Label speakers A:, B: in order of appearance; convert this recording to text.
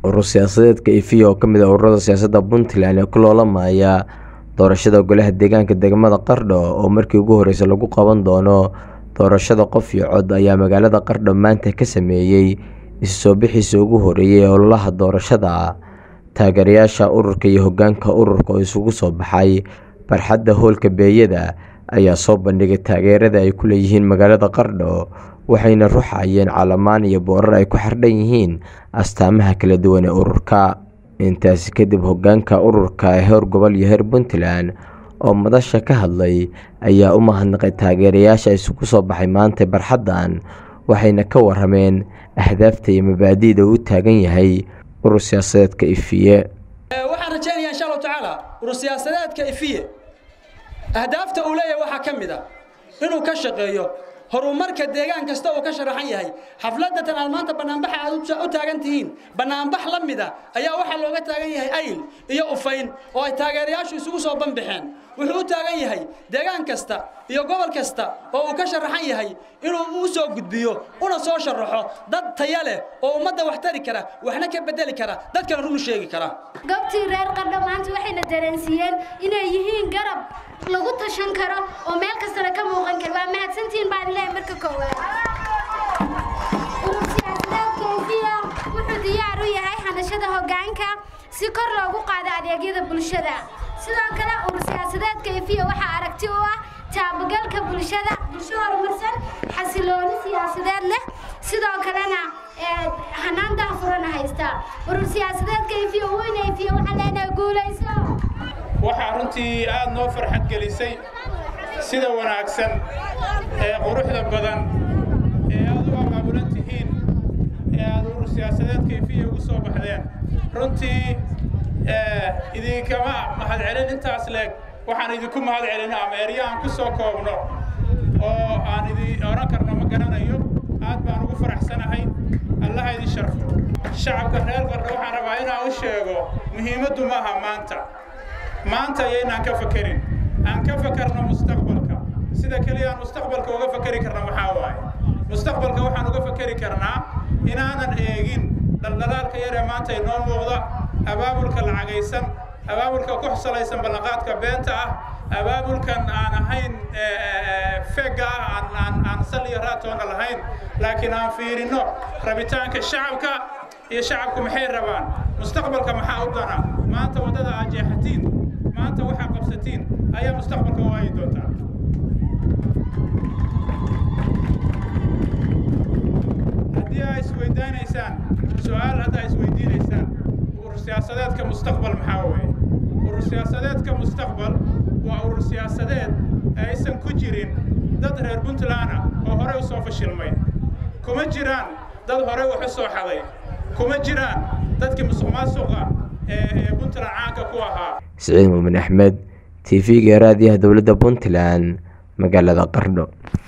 A: urur siyaasadeedka ifiya oo kamid ah ururada siyaasadda puntland ee ku loolamaya doorashada golaha deegaanka degmada qardho oo markii ugu horreysay lagu qaban doono doorashada qof iyo cod ayaa magaalada qardho maanta ka sameeyey isu soo bixiisa ugu horeeyay ee ololaha doorashada taageerayaasha ururka iyo hogaanka ururka oo isugu soo baxay barxadda hoolka beeyada ayaa soo bandhigay taageerada ay ku leeyihiin magaalada qardho waxayna ruxayeen calamaan iyo boorar ay ku xardhan yihiin astaamaha kala duwan ee ururka intaasi kadib hogaanka ururka ee heer gobol iyo heer puntland oo madasha ka hadlay ayaa u mahadnaqay taageerayaasha isugu soo baxay maanta barxaddan waxayna ka warameen ahdaafta iyo mabaadi'da uu u taagan yahay urur siyaasadeedka ifiye
B: waxaan rajaynayaa insha allahu tacaala urur siyaasadeedka ifiye ahdaafta uu leeyahay waxaa ka mid a inuu ka shaqeeyo horumarka deegaan kasta uu ka sharaxan yahay xafladatan aad maanta banaanbaxa aad u taagan tihiin banaanbax la mida ayaa waxaa looga taagan yahay ayl iyo ufayn oo ay taageerayaashu isugu soo banbaxeen wuxuu u taagan yahay deegaan kasta iyo gobol kasta oo uu ka sharaxan yahay inuu u soo gudbiyo una soo sharaxo dad taya leh oo ummadda wax tari kara waxna ka bedeli kara dadkana runu sheegi kara
C: goobtii reer qardho maanta waxayna dareensiiyeen inay yihiin garab lagu tashan karo oo meel kastana ka muuqan karo waa mahadsantihiin baan ilaahay marka koowaad urur siyaasadeedka ifiya wuxuu diyaar u yahay hanashada hoggaanka si kor loogu qaado adeegyada bulshada sidoo kale urur siyaasadeedka ifiya waxaa aragti u ah taabagalka bulshada bulsho horumarsan xasilooni siyaasadeed leh sidoo kalena hanaan daahfurana haysta urur siyaasadeedka ifiya weyna ifiya waxaa leenahay guulayso
D: waxaa runtii aada noo farxad gelisay sida wanaagsan ee quruxda badan ee aad u abaabulan tihiin ee aad urur siyaasadeedka ifiya ugu soo baxdeen runtii idinkama mahadcelin intaas leeg waxaan idinku mahad celina ama erya aan ku soo koobno oo aan idin odhan karno ma garanayo aad baan ugu faraxsanahay allaha idin sharfo shacabka reer qardho waxaan rabaa inaan u sheego muhiimaddu maaha maanta maanta ayaynaan ka fakerin aan ka fakarno mustaqbalka sida keliya aan mustaqbalka uga fakeri karna maxaa waaye mustaqbalka waxaan uga fakeri karnaa inaanan eegin dhaldhalaalka yaree maanta inoo muuqda abaabulka lacagaysan abaabulka ku salaysan ballanqaadka beenta ah abaabulkan aan ahayn fega ah aan sal iyo raatoona lahayn laakiin aan fiirino rabitaanka shacabka iyo shacabku maxay rabaan mustaqbalka maxaa u dana maanta waddada aad jeexatiin maanta waxaa qabsatiin ayaa mustaqbalka waayi doontaa haddii aa isweydaanaysaan su-aal haddaa isweydiinaysaan urur siyaasadeedka mustaqbal maxaa weeye urur siyaasadeedka mustaqbal waa urur siyaasadeed aysan ku jirin dad reer puntland ah oo horey u soo fashilmay kuma jiraan dad horey wax u soo xaday kuma jiraan dadkii musuq maasuqa ee puntland caanka ku ahaa
A: siciid muumin axmed t v-ga raadiyaha dowladda puntland magaalada qardho